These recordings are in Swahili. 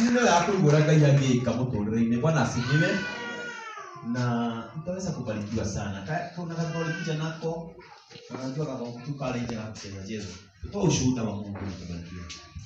nä yakåigå ngai angĩka må tå rä re-inä bwana asifiwe na mtaweza kubarikiwa sana Ka- kuna katolikuja nako unajua kama mtu pale nje na kucheza cheza toa ushuhuda wa Mungu na kubarikiwa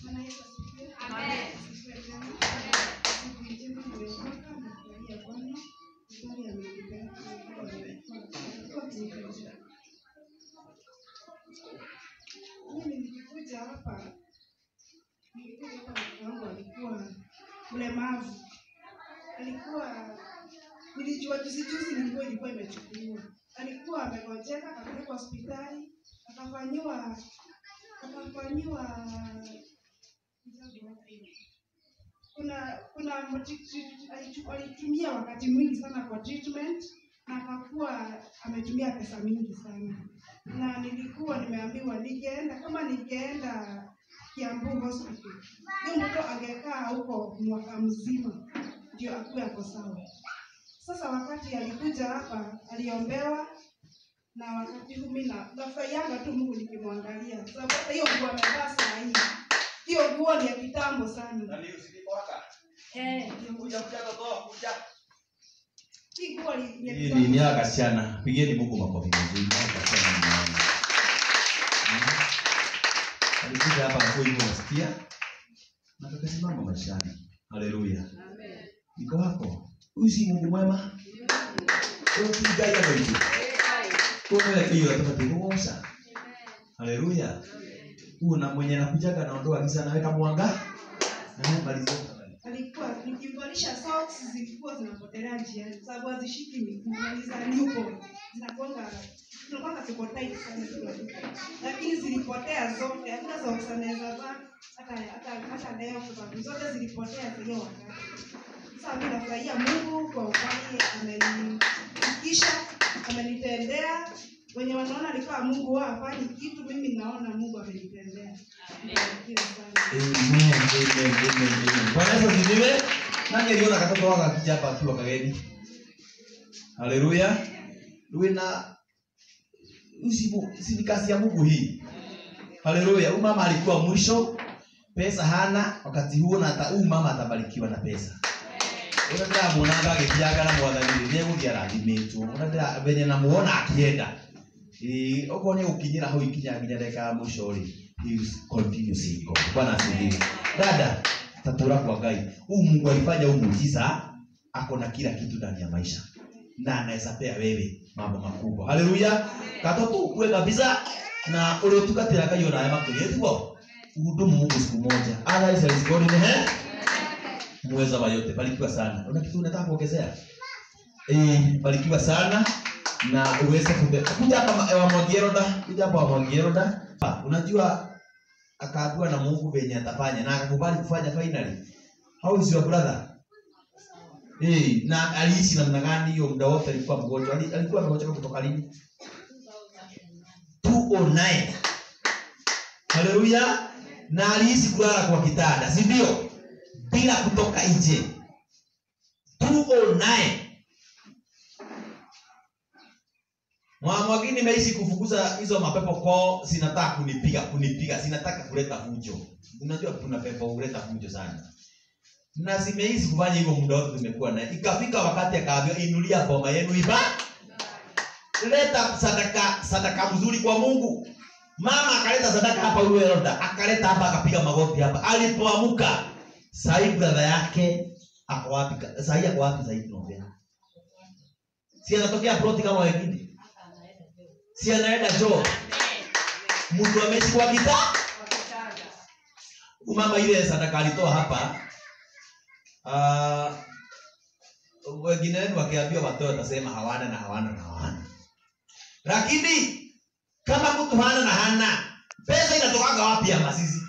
Mimi nilikuja hapa, nilikuja hapa mtoto wangu alikuwa mlemavu, alikuwa nilijua juzi juzi nilikuwa ilikuwa imechukuliwa, alikuwa amegojeka, akapelekwa hospitali, akafanyiwa akafanyiwa kuna kuna moti- alichu- alitumia wakati mwingi sana kwa treatment na akakuwa ametumia pesa mingi sana na nilikuwa nimeambiwa ningeenda kama ningeenda Kiambu hospital huyo mtoto angekaa huko mwaka mzima ndio akuwe ako sawa. Sasa wakati alikuja hapa aliombewa na wakati huu mimi na nafurahianga tu Mungu nikimwangalia, sababu hata hiyo nguo amevaa saa hii, hiyo nguo ni ya kitambo sana. Eh, hiyo nguo- hii nguo ni ni ya hii ni kitambo. ni ya kasichana pigeni Mungu makofi mazuri ni ya kasichana ni mwana. Mm. alikuja hapa kwa hivyo nasikia na tukasimama maishani haleluya niko wako huyu si Mungu mwema ukigai hapo hivi kwa hiyo atapata kuosha haleluya huyu na mwenye nakujaga naondoa giza naweka mwanga na maliza alikuwa nikivalisha socks zilikuwa zinapotelea njiani sababu hazishiki miguu na ni za newborn zinakuanga zinakuanga ziko tight sana kila kitu. lakini zilipotea zote hakuna socks anaweza vaa hata hata hata leo kwa sababu zote zilipotea hiyo wakati sasa mimi nafurahia Mungu kwa ukweli amenifikisha amenitendea wenye wanaona alikuwa Mungu wao hafanyi kitu mimi naona Mungu amenitendea Mbarikiwe sana Amen, amen, amen, amen. Bwana Yesu asifiwe. Nani aliona katoto wako akija hapa akiwa kageni? Haleluya. Uwe na usibu si ni kazi ya Mungu hii. Haleluya. Huyu mama alikuwa mwisho pesa hana wakati huo na hata huyu mama atabarikiwa na pesa. Unataka muonaga akijaga na mwathani ndiye gũthiĩ arathimitwo. Unataka venye namuona akienda. Eh, okorwo nĩ gũkinyĩra hau ikinya nginya ndagĩka ya mũico rĩ, he is continue seeing God. Bwana asifiwe. Dada, tatura kwa Ngai. Huyu Mungu alifanya huu muujiza, ako na kila kitu ndani ya maisha na anaweza pea wewe mambo makubwa. Haleluya. Katoto ukue kabisa na uliotukatia Ngai ona hema kile hivyo. Uhudumu Mungu siku moja. Otherwise there is God in the hand. Muweza wa yote. Barikiwa sana. Una kitu unataka kuongezea? Eh, barikiwa sana na uweze kumbe. Kuja hapa wa Mwagieroda, kuja hapa wa Mwagieroda. Ah, Unajua akaambiwa na Mungu venye atafanya na akakubali kufanya finally. How is your brother? Eh, na aliishi namna gani hiyo muda wote alikuwa mgonjwa? Ali- Alikuwa amegonjeka kutoka lini? 209. Haleluya. Na aliishi kulala kwa kitanda, si ndio? Bila kutoka nje. 209. Mwamwagi nimeishi kufukuza hizo mapepo koo, zinataka kunipiga kunipiga, zinataka kuleta fujo. Unajua kuna pepo huleta fujo sana, na zimeishi kufanya hivyo muda wote tumekuwa naye. Ikafika wakati akaambiwa, inulia boma yenu iba, leta sadaka sadaka mzuri kwa Mungu. Mama akaleta sadaka hapa, huyo Heroda akaleta hapa, akapiga magoti hapa. Alipoamuka sahii brother yake ako wapi? Sahii ako wapi? Sahii tunaongea, si anatokea ploti kama wengine si anaenda choo mtu ameishi kwa kita mama ile sadaka alitoa hapa uh, wengine wenu wakiambiwa watoe watasema hawana na hawana na hawana lakini kama mtu hana na hana pesa inatokaga wapi ama sisi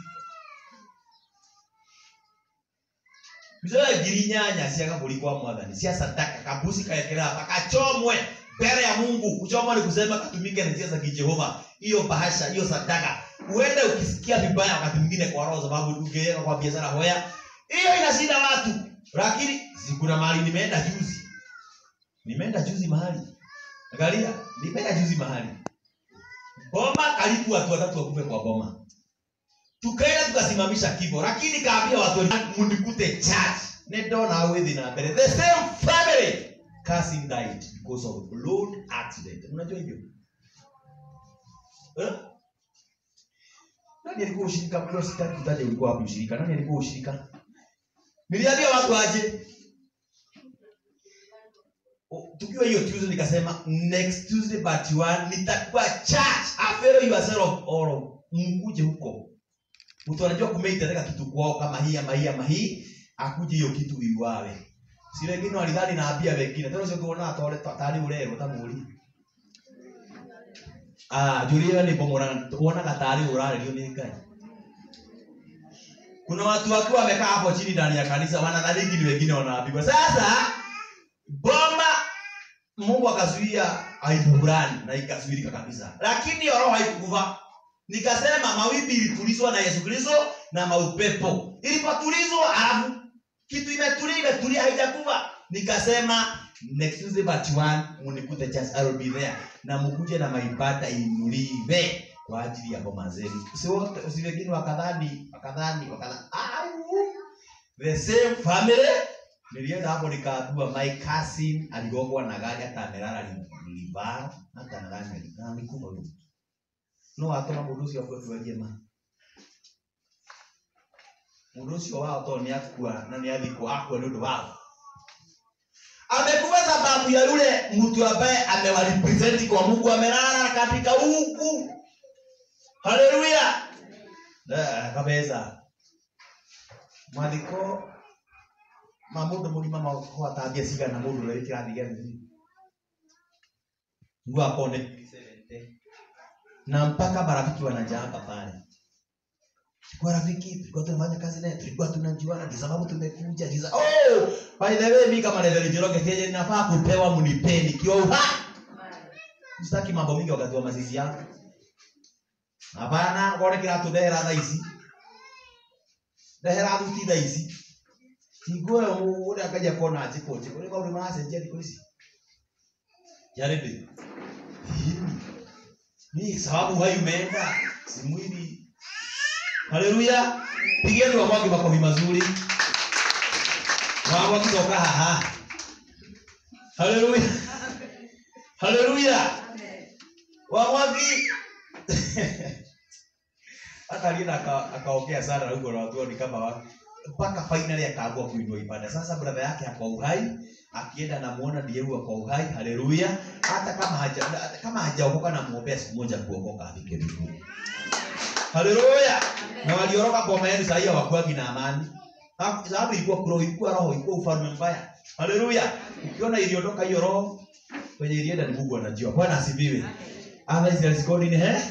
mzoe ngiri nyanya cia gaburi kwa mwathani cia sadaka kabusi kaekera hapa kachomwe mbele ya Mungu. Kuchomwa ni kusema katumike na njia za kijehova. Hiyo bahasha, hiyo sadaka, uende ukisikia vibaya wakati mwingine kwa roho, sababu ungeweka kwa biashara hoya, hiyo inashinda watu. Lakini si kuna mahali nimeenda juzi, nimeenda juzi mahali, angalia, nimeenda juzi mahali boma, karibu watu watatu wakufe kwa boma. tukaenda tukasimamisha kifo lakini kaambia watu wengine, mnikute church nedona withi na mbere the same family cousin died because of road accident unajua hivyo eh? nani alikuwa ushirika kwa sitaki kutaja ulikuwa wapi ushirika nani alikuwa ushirika niliambia watu aje O- tukiwa hiyo tuesday nikasema next tuesday but one nitakuwa church afero yourself all mkuje huko mtu anajua kumeitateka kitu kwao kama hii ama hii ama hii akuje hiyo kitu iwawe si wengine walidhani naambia wengine tena sio kuona atore tari urero tamuri ah julia ni pomora kuona katari urarerio ni ngai kuna watu wakiwa wamekaa hapo chini ndani ya kanisa wanadhani ni wengine wanaambiwa sasa bomba mungu akazuia aibu fulani na ikazuilika kabisa lakini hiyo roho haikukufa nikasema mawimbi ilitulizwa na yesu kristo na maupepo ilipotulizwa alafu kitu imetulia imetulia haijakufa nikasema next Tuesday but one munikute church I will be there na mukuje na maibada inuliwe kwa ajili ya boma zenu si wote si wengine wakadhani wakadhani wakadhani au the same family nilienda hapo nikaambiwa my cousin aligongwa na gari hata amelala libara hata nadhani na alikufa huyo no atoma mundu ucio akwetuarie ma mundu ucio wao to nĩ akua na nĩ athikwo akua nĩ ũndũ wao amekuwa sababu ya yule mtu ambaye amewarepresenti kwa mungu amelala katika huku haleluya Eh, kabeza mathiko ma mundu murima makwatambia cigana mundu ũrĩa wĩ kĩrathi gĩa thĩ niguo akone na mpaka marafiki wanajamba pale kwa rafiki tulikuwa tunafanya kazi naye tulikuwa tunajuana ndio sababu tumekuja ndio sa- oh by the way mimi kama Reverend Njoroge kenye ninafaa kupewa mnipeni kio uha sitaki mambo mingi wakati wa mazizi yangu hapana ngone kiratu ndehera thaa ici ndehera thuti thaa ici tingue ule akaja kona njiko njiko ni maundu maracenjia thikũ ici jaridi ni sababu hai umeenda si mwili haleluya pigeni wamwagi makofi mazuri wamwagi toka haha haleluya haleluya wamwagi hata alienda aka- akaongea sana huko na watu ni kama wa- mpaka finally akaamua kuinua ibada sasa brother yake ako uhai akienda namuona ndiye huyo kwa uhai haleluya hata kama haja hata kama hajaokoka namuombea siku moja kuokoka afike mbinguni haleluya na walioroka boma yenu sahii hawakuagi na amani Ha- sababu ilikuwa kuro ilikuwa roho ilikuwa ufalme mbaya haleluya ukiona iliondoka hiyo roho kwenye ilienda ni mungu anajua bwana asifiwe otherwise there is God in here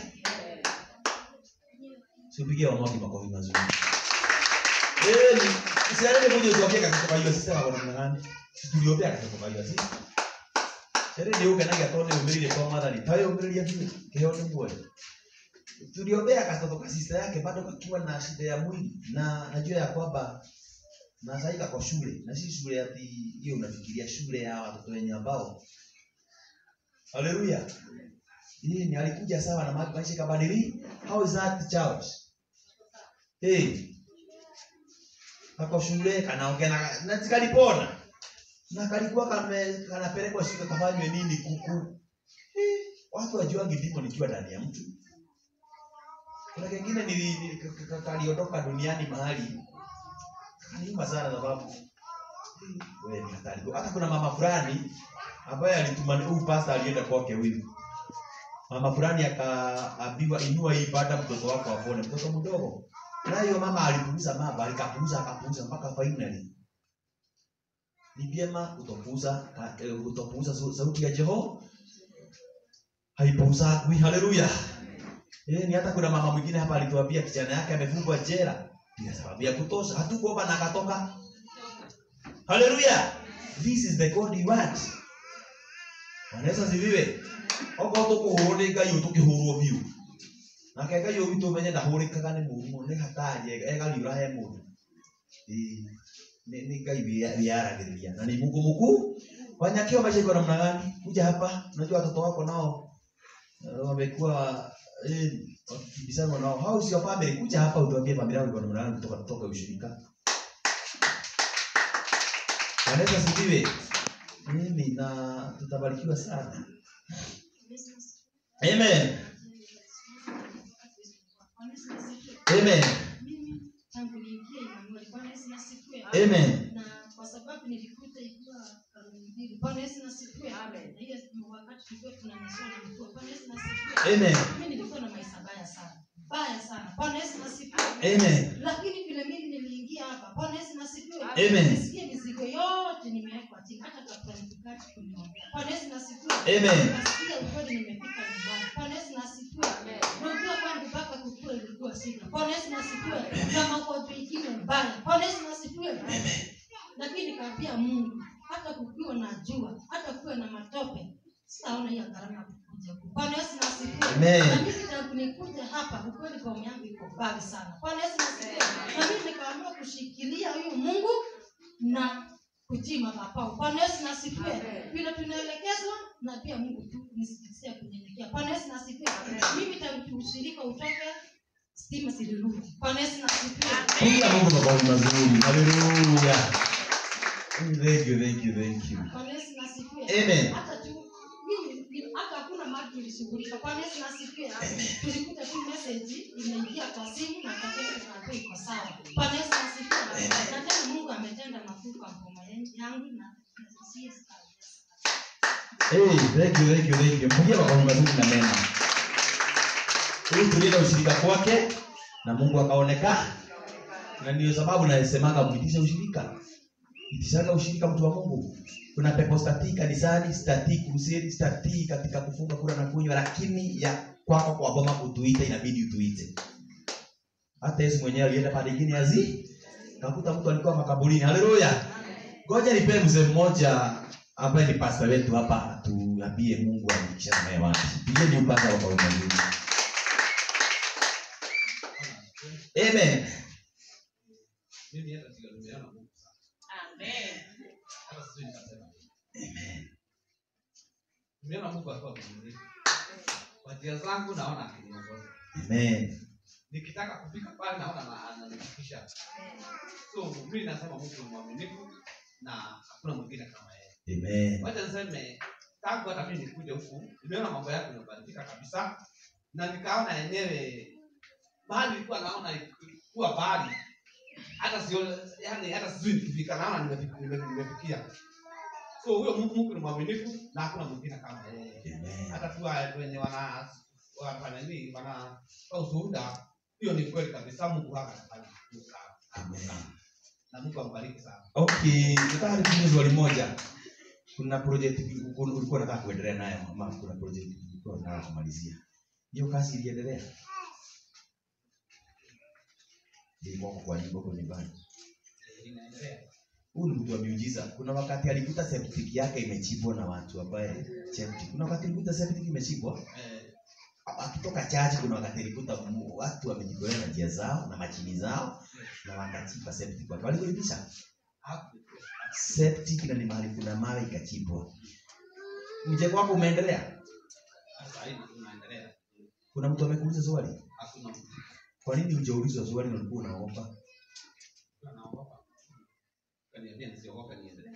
sipigie wamwagi makofi mazuri eh ni siarele kuja tuambie kakitoka hiyo sisi na bwana ngani tuliombea kakitoka hiyo sisi Sere ndio ukenaga tone umirire kwa madhari tayo umiriria kitu keo ni mwe tuliombea katoto ka sister yake bado kakiwa na shida ya mwili na najua ya kwamba na sasa kwa shule na si shule ati hiyo unafikiria shule ya watoto wenye ambao haleluya hii ni alikuja sawa na ma- maisha kabadili how is that child hey kako shule kanaongea na na tikalipona na kalikuwa kame kanapelekwa shule kafanywe nini kuku Eh, watu wajuangi ndimo nikiwa ndani ya mtu kuna kengine nili- nili- ka- ka- kaliondoka duniani mahali kaniuma sana sababu eh, wewe ni hatari hata kuna mama fulani ambaye alituma huyu pasta alienda kwake huyu mama fulani akaambiwa inua hii baada mtoto wako apone mtoto mdogo na hiyo mama alipuuza mama alikapuuza akapuuza mpaka finally ni vyema kutopuuza ka- eh, kutopuuza sau- sauti ya Jehova haipuuzagwi haleluya eh ni hata kuna mama mwingine hapa alituambia kijana yake amefungwa jela bila sababu ya kutosha hatukuomba na akatoka haleluya this is the god you want wanaweza ziviwe okorwo tũkũhũrwo nĩ ngai ũyũ tũkĩhũrwo biũ nake ngai ũyũ witũ ũmenye ndahũrĩkaga nĩ mũrimũ nĩ hatari egariũra he mũndũ Ĩĩ, nĩ nĩ ngai wĩa- wĩyaragĩrĩria na ni mungu mkuu wanyakiwa maisha iko namna gani kuja hapa unajua watoto wako nao eh, wamekuwa eh, wakibishana nao how is your family kuja hapa utuambie familia yako iko namna gani kutoka kutoka ushirika Kanisa sifiwe mimi na tutabarikiwa sana amen amen amen na kwa sababu nilikuta ikiwa kanuni mbili. Bwana Yesu nasifiwe. Na hiyo wakati tulikuwa tunanyeshewa na mvua. Bwana Yesu nasifiwe. amen Mimi nilikuwa na maisha baya sana. Baya sana. Bwana Yesu nasifiwe. amen Lakini vile mimi niliingia hapa. Bwana Yesu nasifiwe. Amen. Nisikie mizigo yote nimewekwa chini hata kabla nikukati kuniombea. Bwana Yesu nasifiwe. Amen. Nasikia ukweli nimefika nyumbani. Bwana Yesu nasifiwe. Unajua kwangu mpaka kukua ilikuwa shida. Bwana Yesu nasifiwe. Na magonjwa ingine mbaya. Bwana Yesu nasifiwe. Lakini nikaambia Mungu, hata kukiwa na jua, hata kuwe na matope, sitaona hiyo gharama kukuja huku. Bwana Yesu nasifiwe. Amen. Na mimi tangu nikuja hapa, ukweli kwa yangu iko mbali sana. Bwana Yesu nasifiwe. Na mimi nikaamua kushikilia huyu Mungu na kutii madhabahu. Bwana Yesu nasifiwe. Vile tunaelekezwa na pia Mungu tu nisikisia kunyenyekea. Bwana Yesu nasifiwe. Mimi tangu ushirika utoke stima zilirudi. Bwana Yesu nasifiwe. Piga Mungu mabavu mazuri. Haleluya. Thank you, thank you, thank you. Bwana Yesu nasifiwe. Amen. Hata tu mimi ni- hata hakuna mali tulishughulika. Bwana Yesu nasifiwe. Tulikuta tu message imeingia kwa simu na kaketi tukaambiwa iko sawa. Bwana Yesu nasifiwe. Na tena Mungu ametenda makuu kwa ngoma yangu na siye Hey, thank you, thank you, thank you. Mpigie mabavu mazuri na mema. Ili tulienda ushirika kwake na Mungu akaonekana. Na ndio sababu nasemaga mwitishe ushirika. Itishaga ushirika mtu wa Mungu. Kuna pepo statii kanisani, statii kuruseni, statii katika kufunga kura na kunywa, lakini ya kwako kwa boma kutuita inabidi utuite. Hata Yesu mwenyewe alienda pale ingine azi. Kakuta mtu alikuwa makaburini. Haleluya. Ngoja nipe mzee mmoja ambaye ni pastor wetu hapa atuambie Mungu alikisha naye wapi. Pigeni upasa wa kauli nzuri. Amen. mimi hata sio nimeona Mungu sana. Hata sijui nitasema nini. Nimeona Mungu akiwa mwaminifu. Kwa njia zangu naona akiniongoza. Amen. Nikitaka kufika pale naona na- ananifikisha. So mimi nasema Mungu ni mwaminifu na hakuna mwingine kama yeye. Amen. Wacha niseme tangu hata mimi nikuje huku nimeona mambo yako yanabadilika kabisa na nikaona yenyewe mahali nilikuwa naona kuwa mbali hata sio yani hata sijui nikifika naona nimefi- nime- nimefikia so huyo Mungu Mungu ni mwaminifu na hakuna mwingine kama yeye Amen. hata tu wa- wenye wana wanafanya nini wana ushuhuda hiyo ni kweli kabisa Mungu hapa anafanya kitu sana Amen. na Mungu ambariki sana Okay, nataka nikuulize swali moja. Kuna project ulikuwa ulikuwa unataka kuendelea nayo ama kuna project ulikuwa unataka kumalizia? Hiyo kazi iliendelea? Ilikuwa kwa nyumba kwa nyumbani. Eh, inaendelea Huyu ni mtu wa miujiza. Kuna wakati alikuta septic yake imechimbwa na watu ambaye septic. Kuna wakati alikuta septic imechimbwa eh, akitoka chachi, kuna wakati alikuta mu- watu wamejitolea na njia zao na machini zao na wakachimba septic watu walikulipisha hapo septic na ni mahali kuna mawe ikachimbwa. Mjengo wako umeendelea? sasa hivi tunaendelea Kuna mtu amekuuliza swali, hakuna mtu kwa nini hujaulizwa swali na ulikuwa unaomba? anaogopa kaniambia nisiogope niendelee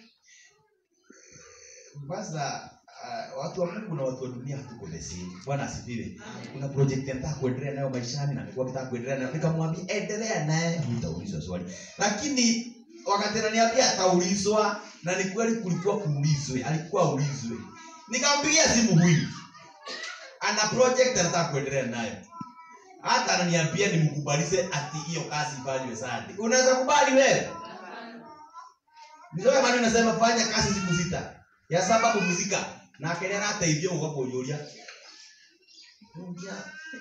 Sasa uh, watu wa Mungu na watu wa dunia hatuko the same. Bwana asifiwe. Kuna project nataka kuendelea nayo maishani na amekuwa akitaka kuendelea nayo, nikamwambia endelea naye, hutaulizwa swali. Lakini wakati ananiambia ataulizwa, na ni kweli kulikuwa kuulizwe, alikuwa aulizwe. Nikampigia simu huyu, ana project anataka kuendelea nayo, hata ananiambia nimkubalize ati hiyo kazi ifanywe Sunday. Unaweza kubali wewe? Ndio maana nasema fanya kazi siku sita ya saba kupumzika na akenea arateithia guka kũnjũria Nũngia,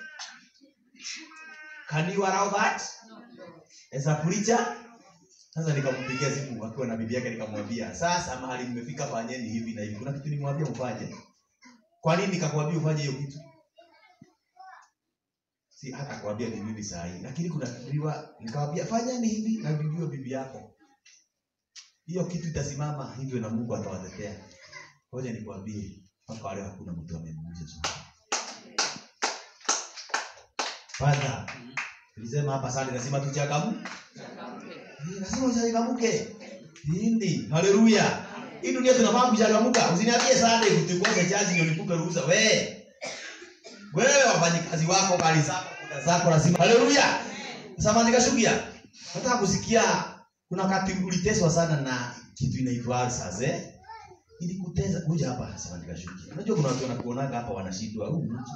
can you allow that as a preacher sasa nikampigia simu akiwa na bibi yake nikamwambia sasa mahali mmefika fanyeni hivi na hivi kuna kitu nimwambia mfanye kwa nini nikakwambia ufanye hiyo kitu si hata kwambia ni mimi saa hii lakini kuna biwa nikamwambia fanyeni hivi na vivyo bibi yako hiyo kitu itasimama hivyo na Mungu atawatetea. Ngoja nikwambie, mpaka leo hakuna mtu amemuuliza swali. Father, tulisema hapa sana lazima tuchangamke. Eh, Lazima uchangamke. Hindi. Haleluya. Hii dunia tunafaa kuchangamka. Usiniambie Sunday utukose chaji ndio nikupe ruhusa. We. Wewe wafanyikazi wako kali zako kuta zako lazima. Haleluya. Sasa nikashukia. Nataka kusikia kuna wakati uliteswa sana na kitu inaitwa ulcers eh? Ilikuteza kuja hapa sasa nikashukia. Unajua kuna watu wanakuonaga hapa wanashindwa huyu mtu.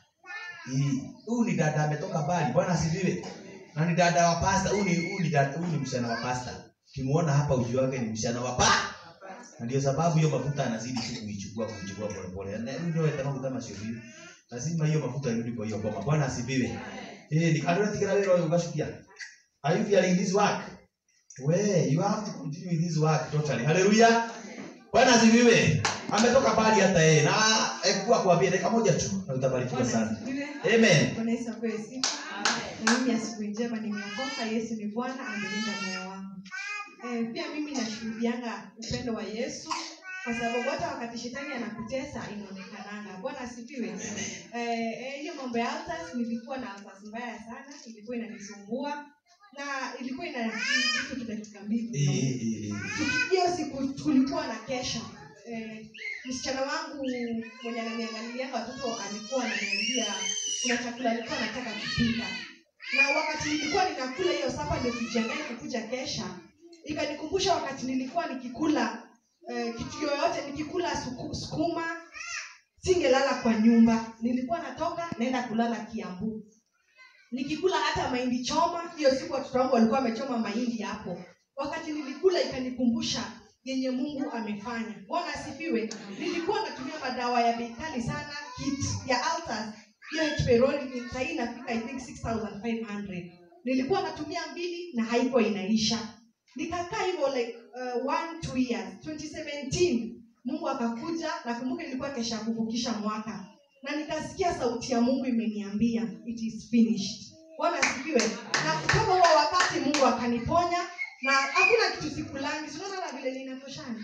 Hii huyu ni dada ametoka mbali. Bwana asifiwe. Na ni dada wa pasta. Huyu ni huyu ni dada huyu ni msichana wa pasta. Kimuona hapa ujue wake ni msichana wa pa. Na ndio sababu hiyo mafuta anazidi tu kuichukua kuichukua pole pole. Na ndio etamangu kama sio hivi. Lazima hiyo mafuta irudi kwa hiyo boma. Bwana asifiwe. Eh, ni kadri tikira wewe ukashukia. Are you feeling this work? We, you have to continue with this work totally. Hallelujah. Bwana asifiwe. Ametoka mbali hata yeye na ekuwa kuambia dakika moja tu na utabarikiwa sana. Amen. Bwana Yesu apewe sifa. Na mimi asubuhi njema nimeokoka. Yesu ni Bwana, amelinda moyo wangu. Eh, pia mimi nashuhudianga upendo wa Yesu kwa sababu hata wakati shetani anakutesa inaonekananga. Bwana asifiwe. Eh, eh, hiyo mambo ya altars nilikuwa na altars mbaya sana, ilikuwa inanisumbua na ilikuwa ina vitu dakika mbili. Eh, eh, eh. hiyo siku tulikuwa na kesha eh, msichana wangu mwenye ananiangalilia watoto alikuwa ananiambia kuna chakula alikuwa anataka kupika na wakati nilikuwa ninakula hiyo sapa ndio tujiandae kukuja kesha ikanikumbusha wakati nilikuwa nikikula eh, kitu yoyote nikikula suku, sukuma singelala kwa nyumba nilikuwa natoka naenda kulala kiambu nikikula hata mahindi choma hiyo siku watoto wangu walikuwa wamechoma mahindi hapo wakati nilikula ikanikumbusha yenye mungu amefanya bwana asifiwe nilikuwa natumia madawa ya bei kali sana kit ya altars hiyo hperoli sahii inafika i think 6500 nilikuwa natumia mbili na haiko inaisha nikakaa hivyo like uh, one two years 2017 mungu akakuja nakumbuka nilikuwa kesha kuvukisha mwaka na nikasikia sauti ya mungu imeniambia it is finished bwana asifiwe na kutoka huo wakati mungu akaniponya na hakuna kitu sikulangi sinaona na vile ninatoshana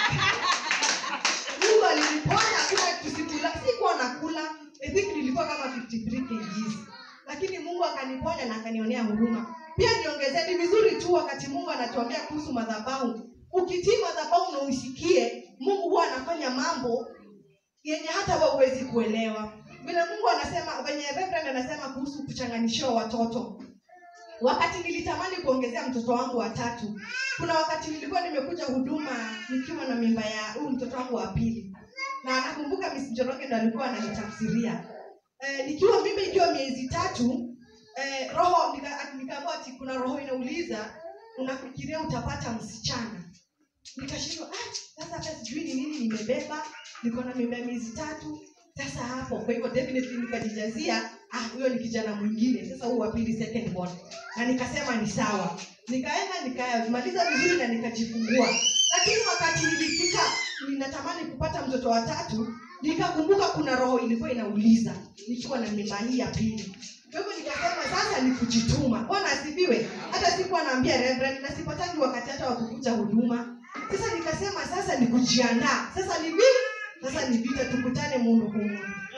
mungu aliniponya hakuna kitu sikula sikuwa nakula I think nilikuwa kama 53 kgs lakini mungu akaniponya na akanionea huruma pia niongezee ni vizuri tu wakati mungu anatuambia kuhusu madhabahu ukitii madhabahu na uisikie mungu huwa anafanya mambo yenye hata we huwezi kuelewa vile mungu anasema venye reverend anasema kuhusu kuchanganishiwa watoto wakati nilitamani kuongezea mtoto wangu watatu kuna wakati nilikuwa nimekuja huduma nikiwa na mimba ya huyu mtoto wangu wa pili na nakumbuka Miss Njoroge ndo alikuwa ananitafsiria eh, nikiwa mimba ikiwa miezi tatu eh, roho nika- nikaambiwa ati kuna roho inauliza unafikiria utapata msichana nikashindwa ah, sasa hata sijui ni nini nimebeba niko na mimba ya miezi tatu sasa hapo kwa hivyo definitely nikajijazia ah huyo ni kijana mwingine sasa huu wa pili second born na nikasema ni sawa nikaenda nikamaliza vizuri na nikajifungua lakini wakati nilifika ninatamani kupata mtoto wa tatu nikakumbuka kuna roho ilikuwa inauliza nikiwa na mimba hii ya pili kwa hivyo nikasema sasa ni kujituma bwana asifiwe hata sikuwa naambia reverend na sipatangi wakati hata wa kukuja huduma sasa nikasema sasa ni kujiandaa sasa ni vipi sasa ni vita tukutane mundu humu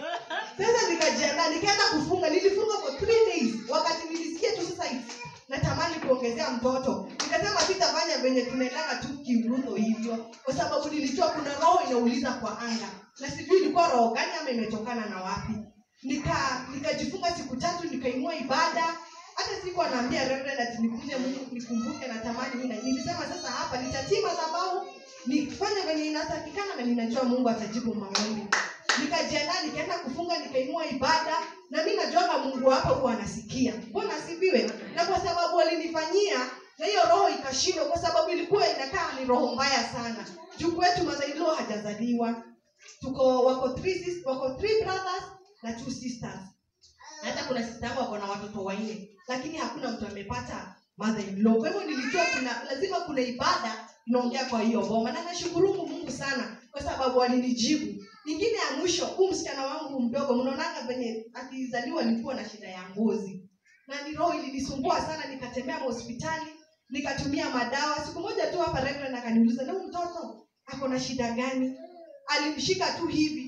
sasa nikajiandaa nikaenda kufunga nilifunga for three days wakati nilisikia tu sasa hivi natamani kuongezea mtoto nikasema sitafanya venye tunaendanga tu kiurudho hivyo kwa sababu nilijua kuna roho inauliza kwa anga na sijui ilikuwa roho gani ama imetokana na wapi nika nikajifunga siku tatu nikainua ibada hata siku anaambia reverend ati nikuje mungu nikumbuke natamani mimi na- nilisema sasa hapa nitatii madhabahu nifanye venye inatakikana na ninajua mungu atajibu maombi nikajiandaa nikaenda kufunga nikainua ibada na mi najuaga mungu hapa huwa anasikia bwana asifiwe na kwa sababu alinifanyia na hiyo roho ikashindwa kwa sababu ilikuwa inakaa ni roho mbaya sana juu kwetu mazailio hajazaliwa tuko wako three, sis- wako three brothers na two sisters Na hata kuna sista yangu ako na watoto wanne lakini hakuna mtu amepata mother in law kwa hivyo nilijua kuna lazima kuna ibada inaongea kwa hiyo boma na nashukuru mungu sana kwa sababu alinijibu nyingine ya mwisho huu msichana wangu mdogo mnaonanga venye akizaliwa alikuwa na shida ya ngozi na ni roho ilinisumbua sana nikatembea hospitali nikatumia madawa siku moja tu hapa reverend akaniuliza na huyu mtoto ako na shida gani alimshika tu hivi simnaona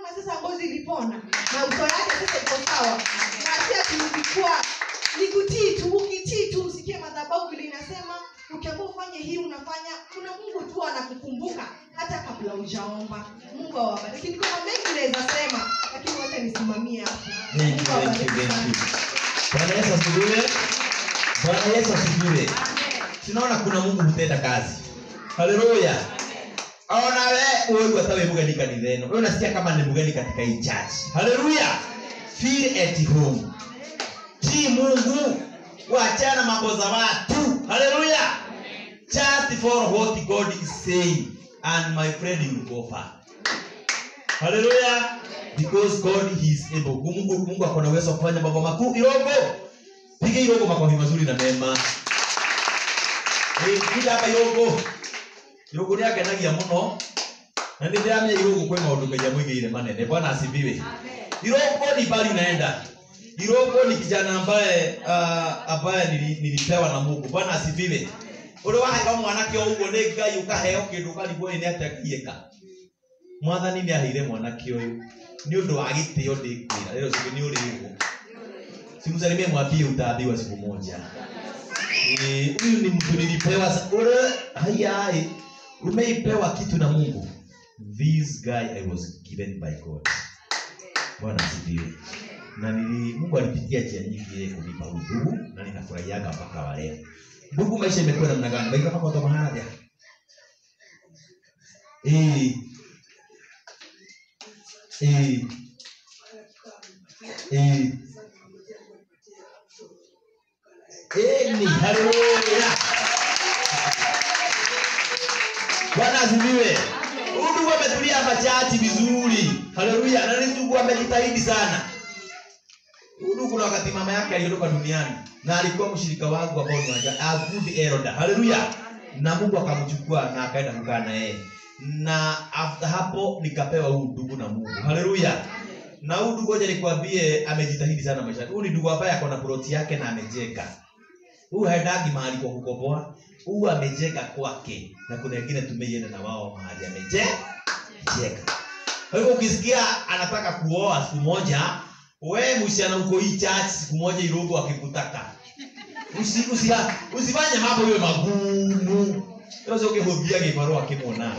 sasa ngozi ilipona na uso yake sasa iko sawa na si ati ulikuwa ni kutii tu ukitii tu usikie madhabahu vile inasema ukiambia ufanye hii unafanya kuna mungu tu anakukumbuka hata kabla ujaomba mungu awabariki niko na mengi naweza sema lakini wacha nisimamie hapo Thank you, Mungu thank you, awabariki thank sana. you. Bwana Yesu asifiwe. Bwana Yesu asifiwe. Tunaona kuna Mungu hutenda kazi. Haleluya. Ona we wewe hata wewe mgeni kanisa ino. Wewe unasikia kama ni mgeni katika hii church. Haleluya. Feel at home. Tii Mungu. Waachana mambo za watu. Haleluya. Just for what God is saying and my friend you will go far. Haleluya. Because God is able. Mungu Mungu ako na uwezo wa kufanya mambo makuu. Irogo. Piga irogo makofi mazuri na mema. Eh, piga hapa irogo. Irogo ni akenagia muno. Na ndio ndamenya irogo kwa maundu mengi mwingine manene. Bwana asifiwe. Irogo ni bali unaenda. Irogo ni kijana ambaye uh, ambaye nili- nilipewa na Mungu. Bwana asifiwe. Uri waheo mwanake o uguo nĩ Ngai ukaheo kĩndũ ũkarigwo nĩ atĩa kĩeka mwathani nĩ aheire mwanake ũyũ nĩ ũndũ wa gĩtĩo ndĩkwĩra rĩrĩ siku nĩ ũrĩgwo simsalimie mwambie utaambiwa siku moja Eh, huyu ni mtu nilipewa sa- ule hayai umeipewa kitu na mungu this guy i was given by god bwana asifiwe na nili mungu alipitia njia nyingi yeye kunipa udugu na ninafurahiaga mpaka wa leo ndugu maisha imekuwa namna gani maisha kama toka mahali eh eh eh eh ni haleluya bwana asifiwe huyu ndugu ametulia hapa chati vizuri haleluya na ni ndugu amejitahidi sana huyu ndugu kuna wakati mama yake aliondoka duniani na alikuwa mshirika wangu ambao ni wanja a good elder haleluya na mungu akamchukua na akaenda kukaa na yeye na after hapo nikapewa huu ndugu na mungu haleluya na huu ndugu hoja nikwambie amejitahidi sana maisha huu ni ndugu ambaye ako na ploti yake na amejenga huu haendagi mahali kwa kukomboa huu amejenga kwake na kuna wengine tumeienda na wao mahali amejenga kwa hivyo ukisikia anataka kuoa siku moja we msichana uko hii church siku moja irogo akikutaka usi, usi, usifanye mambo iwe magumu yose ukihubia gibarua kimwona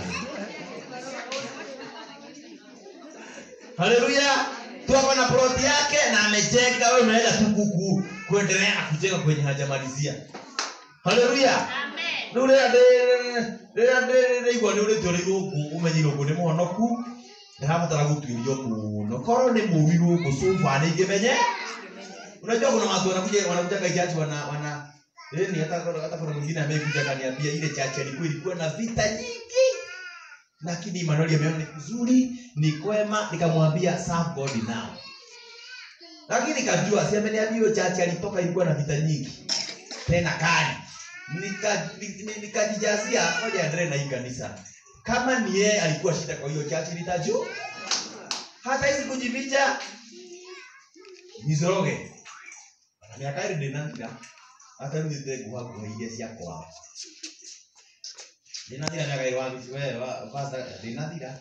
haleluya tuko na ploti yake na amejenga wewe unaenda tu kuku kuendelea na kujenga kwenye hajamalizia haleluya rä u rä rä rä igua nä å rä tio rä gå kå å menye irå nä må honoku nä rabatara gå tuä rio må no korwo nä må ri gå kå sofa nä ingä menye unajua kuna watu wanakuja wanakuja kai chachi wana wana yani hata hata kuna mwingine amekuja kaniambia ile chachi alikuwa ilikuwa na vita nyingi lakini Emmanuel ameona ni kuzuri ni kwema nikamwambia serve God now lakini kajua si ameniambia hiyo chachi alitoka ilikuwa na vita nyingi tena kali Nika- ni- ni- nikajijazia moja ya na hii kanisa kama ni yeye alikuwa shida kwa hiyo chachi nitajua hata hizi kujificha nizoroge na miaka ĩrĩ ndĩnathira hata rĩu thĩte nguha iria cia kwao ndĩnathira miaka ĩrĩ wa we wa- pastor, ndĩnathira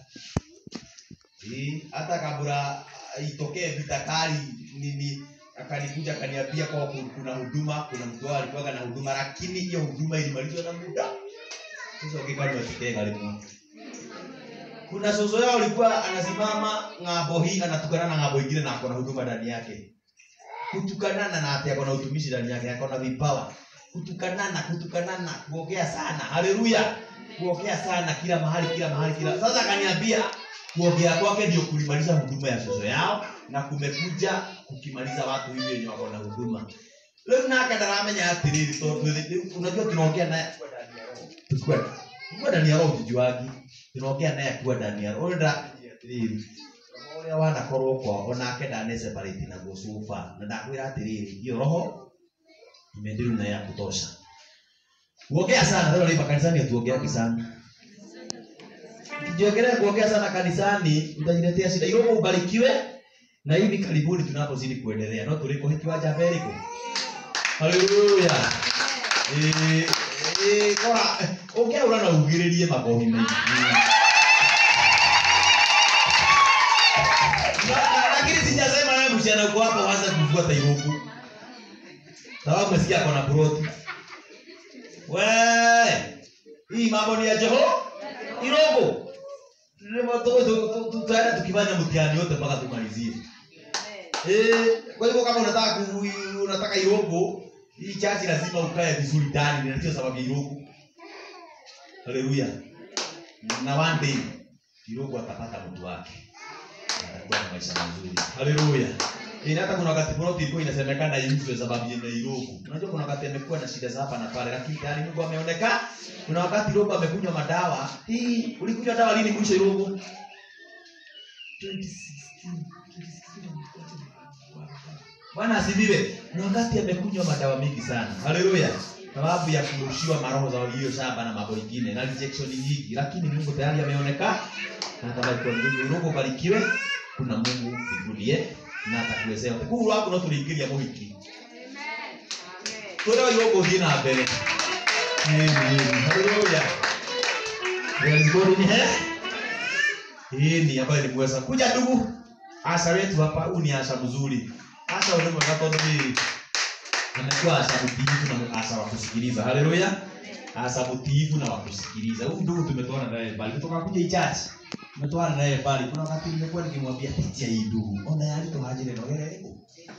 Ĩ, hata kabla itokee vita kali nini akanikuja akaniambia kwa ku- kuna huduma kuna mtu wao alikuwa na huduma lakini hiyo huduma ilimalizwa na muda sasa ukikanwa kitega limwe kuna sozo yao alikuwa anasimama ng'ambo hii anatukana na ng'ambo ingine na akona huduma ndani yake kutukanana na ati akona utumishi ndani yake akona vipawa kutukanana kutukanana kuongea sana haleluya kuongea sana kila mahali kila mahali kila sasa akaniambia kuongea kwake ndio kulimaliza huduma ya sozo yao na kumekuja kukimaliza watu hivi wenye wako na huduma rĩu nake ndaramenya atĩrĩrĩ tondũ rĩu unajua tunaongea naye akiwa ndani ya roho tukiwa tukiwa ndani ya roho tujuagi tunaongea naye akiwa ndani ya roho ndakinyia atĩrĩrĩ roho ũrĩa wanakorwo kwao onake ndane separate na gũcuba na ndakwĩra atĩrĩrĩ hiyo roho imeendelea na ya kutosha kuongea sana leo lipa kanisani hatuongeagi sana ukijiongelea kuongea sana kanisani utajiletea shida irogo ubarikiwe na hivi karibuni tunapozidi kuendelea no tuliko hiki waja beriko haleluya eh eh kora ongea ura na ugiririe makohi mengi msichana uko hapo waanze kufuata irogo sababu umesikia kona buroti we hii mambo ni ya jeho irogo tutaenda tukifanya mtihani yote mpaka tumalizie Eh, kwa hivyo kama unataka ku- unataka irogo hii chachi lazima ukae vizuri ndani na ndio sababu ya irogo haleluya na one day irogo atapata mtu wake atakuwa na maisha mazuri haleluya Ina hata kuna wakati kuna ilikuwa inasemekana iuzwe sababu ya irogo unajua kuna wakati amekuwa na shida za hapa na pale lakini tayari Mungu ameonekana kuna wakati irogo amekunywa madawa hii ulikunywa dawa lini mwisho irogo 2016 Bwana asifiwe. Ni wakati amekunywa madawa mingi sana. Haleluya. Sababu ya kurushiwa maroho za walio shamba na mambo mengine na rejection nyingi, lakini Mungu tayari ameonekana na atabarikiwa mbingu. Mungu barikiwe. Kuna Mungu mbinguni na atakuwezea. Kuru wako no tuliingilia muhiki. Tore wa yoko thina na mbere. Amen. Haleluya. Praise God in here. Hii ni ambayo ni mweza. Kuja ndugu. Asa wetu hapa, huu ni asa mzuri. Asa ule mkato ni amekuwa asa mtiifu na asa wa kusikiliza. Haleluya. Asa mtiifu na wa kusikiliza. Huyu ndugu tumetoana naye bali kutoka kuja ichachi. Tumetoana naye bali kuna wakati nimekuwa nikimwambia pitia hii ndugu. Ona yali to haje neno gere.